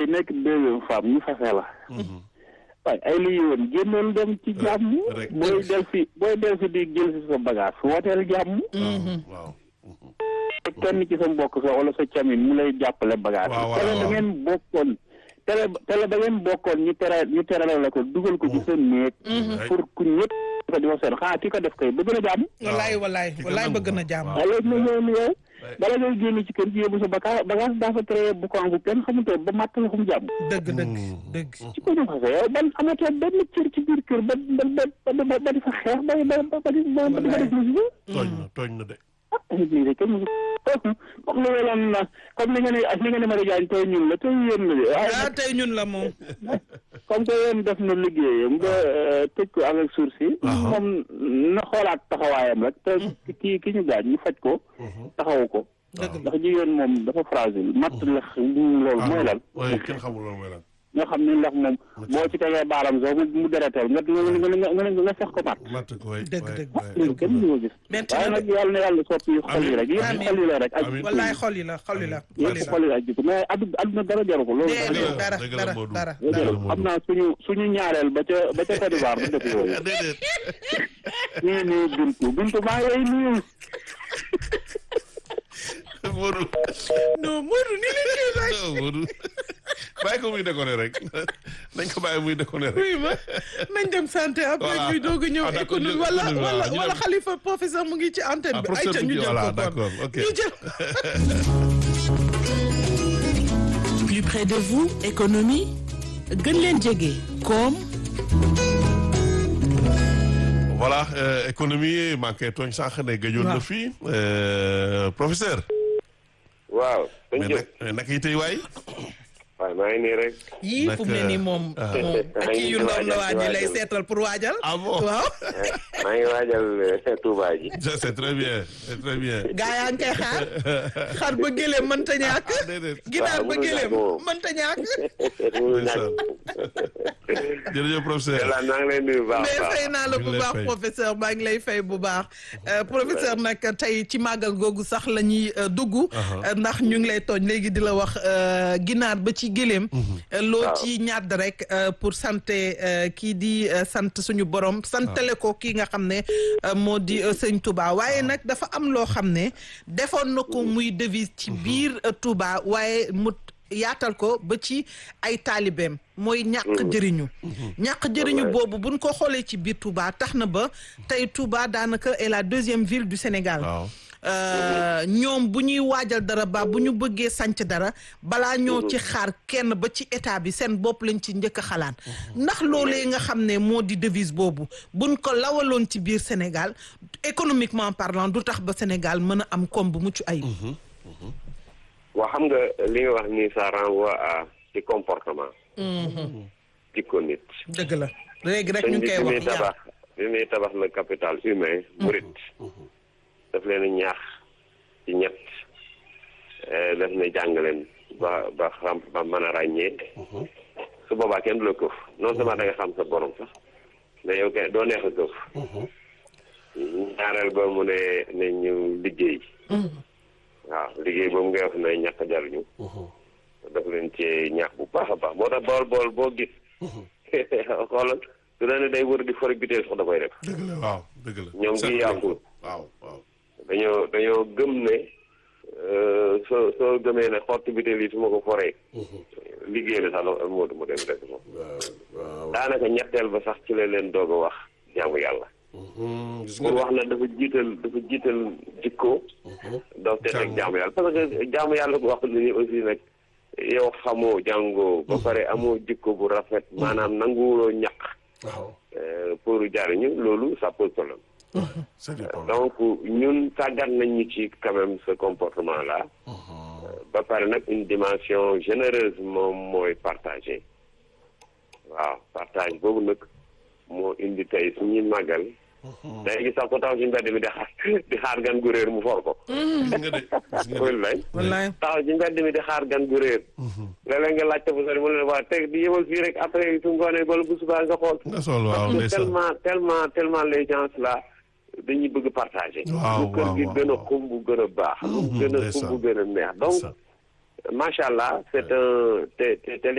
nekk deuxième femme ñu fase la waaye ay li yoon génnoon dem ci jàmm rek. booy del si booy del si di jël si sa bagage wooteel jàmm waaw kenn ci sa mbokk sa wala sa camin mu lay jàppale bagage Waaw, waaw, tele da waaw. ngeen bokkoon tele tele da ngeen bokkoon ñu tere ñu terale la ko dugal ko ci sa néeg pour ku ñëpp ko di wax seen xanaa ki ko def koy bëgg na jàmm wallaay wallaay ki ko wallaay nangu. bëgg na jàmm. Waaw. waaye léegi nag yow ni yow Ouais. bala ngay génn ci kër gi yóbbu sa baka bagage daa fa tere bu ko bu kenn xamutoo ba matt la fu mu jàmm dëgg dëgg dëgg. ci ko ñu fase yow ban amatoo benn cër ci biir kër ba ba ba ba ba di fa xeex ba ba ba ba di ba ba di fa def musiba tooñ na tooñ na de ah lii de kenn musu comme li nga leen na comme li nga ne li nga ne Marie Diagne tey ñun la tey yéen la de waaye ah tey ñun la moom. comme que yéen def na liggéeyam nga tëj ko avec sursis moom na xoolaat taxawaayam rek te ki ki ñu gaañ ñu faj ko taxawu ko dëgg la ndax jigéen moom dafa fragile matt la loolu mooy lan waaye kenn xamul loolu mooy lan nga xam ni ndax moom boo ci tegee baaram sax mu mu deretal nga nga nga nga nga fex ko matt matt ko way Dëgg, way, dëgg. way. loolu kenn du ko gis Metti waaye na nag yàlla na yàlla soppi xol yi rek yëpp Amiin. xol yi la rek ak Amiin. wallaay xol yi la xol yi la xol yi yëpp la. xol yi la ak jikko mais addu adduna dara jaru ko loolu déedéet la, dara dëgg la, dara Modou. dara. Dëgg la, déedéet Modou. xam naa suñu suñu ñaareel ba ca ba ca Côte d'Ivoire du def yooyu déedéet ñu ngi nuyu Bintu Bintu maa ngi lay nuyu Modou non Modou ni leen koy bàyyi. non Modou bàyyi ko muy déconné rek nañ ko bàyyi muy déconné rek oui ma nañ dem santé après Voilà. ñu doog a ñëw Ah, d'accord, économie ñu- wala économie, wala voilà, ñu wala dem. xalifa professeur mu ngi ci antenne Ah, bi. professeur ayca ñu bi, jël voilà, ko kon d'accord, ok. ñu jël. plus près de vous économie gën leen jege koom voilà euh, économie manqué tooñ sànq ne gëjoon na Waaw. fii euh, professeur waaw dañ mais jëf nag nag yi tey waay waaw maa ngi nii rek yii fu mu ne nii moom ah. moom ak kii yu ndaw la waa ji lay waajal. seetal pour waajal. ah bon waaw. maa ngi waajal eh, Touba ji Ça, c'est très bien c'est très bien gaa yaa ngi koy xaar xar ba gëléem mënta ñàkk. ah déedéet ginaar ba mënul gëléem ñàkk moom. mënta ñàkk. mënul ndeysaan. ñàkk jërëjëf professeur yàlla maa ngi lay nuyu bu baax a mais baax fay naa la ñu bu ngi lay baax fay. professeur maa ngi lay fay bu baax Euh, professeur nag tey ci màggal googu sax la ñuy euh, dugg Euh, ndax ñu ngi lay tooñ léegi di la wax euh, ginaar ba ci gëléem Euh, loo Waaw. ci ñàdd rek euh, pour santé euh, kii di euh, sant suñu borom santale ko kii nga xam ne euh, moo di euh, sëñ Touba waaye nag dafa am loo xam ne defoon na ko muy devise ci biir euh, Touba waaye mu yaatal ko ba ci ay taalibeem mooy ñàkk jëriñu ñàkk jëriñu boobu buñ ko xoolee ci biir Touba tax na ba tey Touba daanaka est la deuxième ville du Sénégal waaw Euh, ñoom bu ñuy waajal dara ba bu ñu bëggee sanc dara balaa ñoo ci xaar kenn ba ci état bi seen bopp lañ ci njëkk a xalaat ndax loolee nga xam ne moo di devise boobu buñ ko lawaloon ci biir Sénégal économiquement parlant du tax ba Sénégal mën a am koom bu mucc ayib. waa xam nga li nga wax ni ça renvoie à ci comportement jikko nit dëgg la léegi rek sëñ ñu bi ngi koy bi muy wax tabax bi muy tabax le capital humain murit daf leen a ñaax ci ñett eh, daf ne jàng leen ba ba xam ba mën a ràññee su boobaa kenn du la këf non seulement da nga xam sa borom sax mais yow kenn doo neex a këf ñaareel ba mu ne ne ñu liggéey waaw liggéey boobu ngay wax ne ñàkk jariñu daf leen ci ñaax bu baax a baax moo tax bool bool boo gis xoolal su la ne day wër di fori biteel sax da koy def dëgg la waaw dëgg la ñoom Seetlu gi nañ yàqul ko. waaw waaw dañoo dañoo gëm ne euh, soo soo gëmee ne xottu biteel yi su ma ko foree liggéey la sax la moo mu dem def ko waaw waaw daanaka ñetteel ba sax ci la leen doog a wax jaamu yàlla Mhm, gis pour nga wax na dafa jiital dafa jiital jikko doog te teg jaamu yàlla parce que jaamu yàlla bu wax ni aussi nag yow xamoo jàngoo ba pare amoo jikko bu rafet maanaam nanguwuloo ñaq waaw euh, pour jariñu loolu ça pose problème c'est du problème donc ñun tàggat nañ ñu ci quand même ce comportement là ba pare nag une dimension généreuse moom mooy partagé waaw partage boobu nag moo indi tey suñuy màggal day gis sax ko taxaw ci mbedd mi di xaar di xaar gan gu réer mu for ko gis nga de gis nga de wallaay wallaay taxaw ci mbedd mi di xaar gan gu réer léeg-léeg nga laajte bu sori mu ne waa teg di yemal fii rek après su ngoonee wala bu subaa nga xool nga sol waaw parce que ndeysaan tellement tellement tellement les gens là dañuy bëgg partager Waaw, lu kër waaw, gi waaw, gën a waaw. xumb gën a baax lu gën a ndeysaan. xumb gën a neex donc Ndeysaan. macha allah c'est un te te te